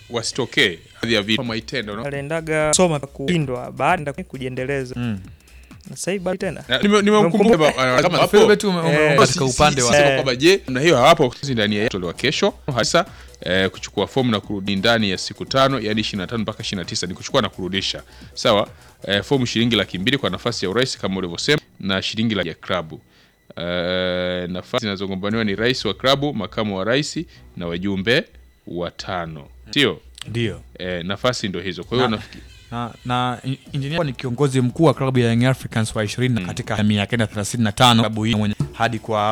wasitokee baadhi ya vitu Mwaitenda no? aliendaga soma kuindwa baada ya kujiendeleza Mm. na sasa hivi bado tena Na nime- nimemkumbuka ba- kama hapo. Philbert ume- ume- Eh, katika Si- upande si- wa sema Eh. kwamba je na hiyo hawapo sisi ndani ya tolewa kesho hasa eh, kuchukua fomu na kurudi ndani ya siku tano yani 25 mpaka 29 ni kuchukua na kurudisha sawa eh, fomu shilingi laki mbili kwa nafasi ya urais kama ulivyosema na shilingi laki ya klabu eh, nafasi zinazogombaniwa ni rais wa klabu makamu wa rais na wajumbe watano sio ndio eh, nafasi ndo hizo kwa hiyo Na- nafikiri na, na in- engineer ni kiongozi mkuu wa klabu ya Young Africans wa 20 katika miaka ya 35 klabu hii mwenye hadi kwa